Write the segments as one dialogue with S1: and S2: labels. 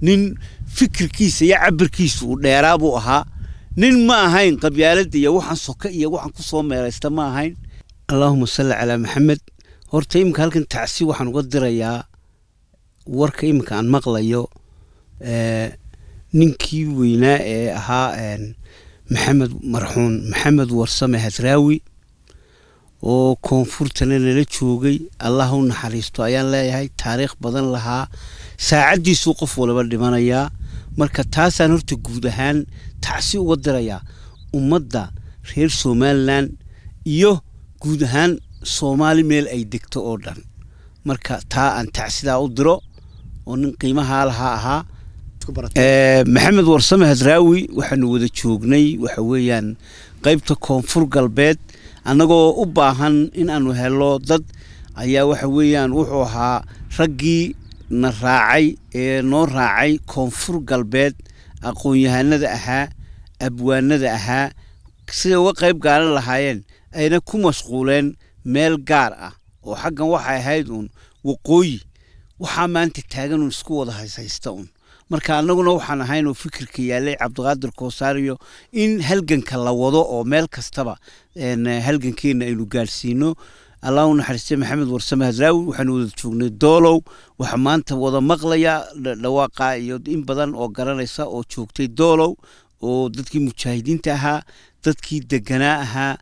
S1: nin fikirkiisa iyo cabirkiisa uu dheeraa buu ahaa nin ma ahayn qabyaaladda iyo waxaan soka iyo waxaan ku soo meelaysta ma ahayn allaahuma salli calaa maxamed horta iminka halkan tacsi waxaan uga dirayaa warka iminka aan maqlayo ninkii weynaa ee ahaa maxamed marxuun maxamed warsame hadraawi oo koonfurtana nala joogay allah u naxariisto ayaan leeyahay taariikh badan lahaa saacaddiisuu qof waliba dhimanayaa marka taasaan horta guud ahaan tacsi uga dirayaa ummadda reer somalilan iyo guud ahaan soomaali meel ay degto oo dhan marka taa aan tacsidaa u diro oo nin qiimahaa lahaa ahaa maxamed warsame hadraawi waxaanu wada joognay waxa weeyaan qaybta koonfur galbeed annagoo u baahan in aanu helo dad ayaa waxa weeyaan wuxuu ahaa raggii na raacay ee noo raacay koonfur galbeed aqoon-yahanada ahaa abwaanada ahaa siday uga qayb gaalan lahaayeen ayna ku mashquuleen meel gaar ah oo xaggan waxay ahayd uun waqooyi waxaa maanta taagan uun isku wada hayshaysta uun marka annaguna waxaan ahayn oo fikirka yaallay cabdiqaadir koosaariyo in halganka la wado oo meel kastaba halgankeena aynu gaadhsiino allah u naxariistay maxamed warsame hadraawi waxaanu wada joognay doolow waxaa maanta wada maqlaya dhawaaqa iyo in badan oo garanaysa oo joogtay doolow oo dadkii mujaahidiinta ahaa dadkii deganaa ahaa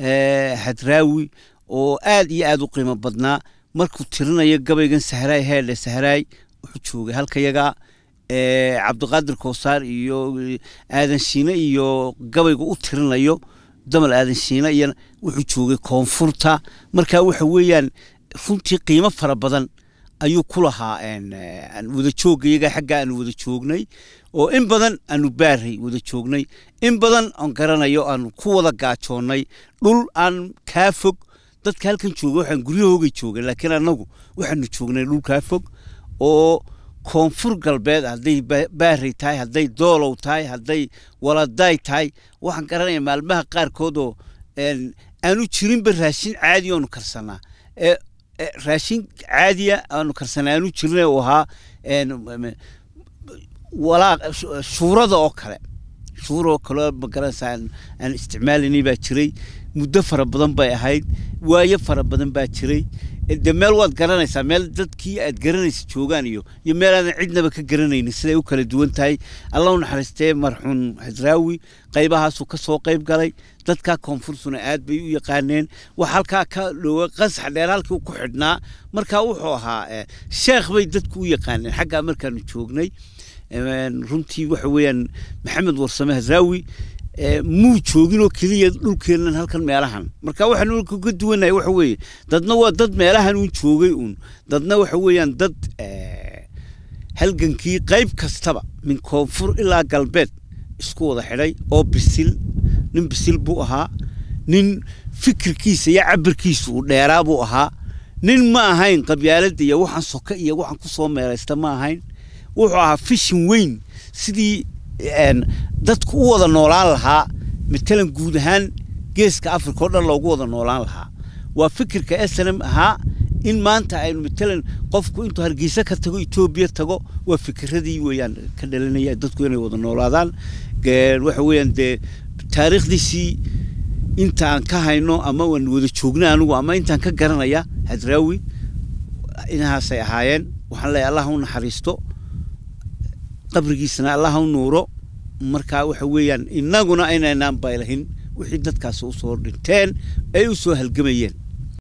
S1: hadraawi oo aad iyo aad u qiimo badnaa markuu tirinayo gabaygan sahraay heedhe sahraay wuxuu joogay halkayaga cabdiqaadir koosaar iyo aadan shiine iyo gabayga u tirinayo damal aadan shiine iyo wuxuu joogay koonfurta marka waxa weeyaan runtii qiimo fara badan ayuu ku lahaa wada jooggayaga xagga aanu wada joognay oo in badan aanu baaray wada joognay in badan aan garanayo aanu ku wada gaajoonnay dhul aan kaa fog dadka halkan jooga waxaan guryahoogay joogay laakiin annagu waxaanu joognay dhul kaa fog oo koonfur galbeed hadday baaray tahay hadday doolow tahay hadday waladaay tahay waxaan garanaya maalmaha qaarkood oo aanu jirinba raashin caadi oonu karsanaa raashin caadiya aanu karsanaa aanu jirin uu ahaa walaa shuurada oo kale shuura oo kale magaranaysa aan isticmaalanay baa jiray muddo fara badan bay ahayd waayo fara badan baa jiray de meel waad garanaysaa meel dadkii aad garanaysa joogaan iyo iyo meel aadan cidnaba ka garanaynin siday u kala duwan tahay allah u naxariistee marxuun hadraawi qaybahaasuu ka soo qayb galay dadkaa koonfursuna aad bay u yaqaaneen wax halkaa ka dhowa qasax dheer halkii ku xidhnaa markaa wuxuu ahaa sheekh bay dadku u yaqaaneen xaggaa markaanu joognay runtii waxa weeyaan maxamed warsame hadraawi muu joogin oo keliya dhulkeennan halkan meelahan marka waxaanu ka duwanahay waxa weeye dadna waa dad meelahan uun joogay uun dadna waxa weeyaan dad halgankii qayb kastaba min koonfur ilaa galbeed isku wada xidhay oo bisil nin bisil buu ahaa nin fikirkiisa iyo cabirkiisa uu dheeraa buu ahaa nin ma ahayn qabyaaladda iyo waxaan soka iyo waxaan ku soo meelaysta ma ahayn wuxuu ahaa fishin weyn sidii dadku u wada noolaan lahaa matalan guud ahaan geeska africa oo dhan loogu wada noolaan lahaa waa fikirka slm ahaa in maanta aynu matalan qofku intuu hargeysa ka tago etoobiya tago waa fikiradii weeyaan ka dhalinaya dadku inay wada noolaadaan waxa weeyaan dee taariikhdiisii inta aan ka hayno ama aan wada joogna anigu ama intaan ka garanaya hadraawi inahaasay ahaayeen waxaan leeyahay allah u naxariisto qabrigiisana allah u nuuro markaa waxa weeyaan innaguna inaynaan baylahin wixii dadkaasi usoo dhinteen ay u soo halgamayeen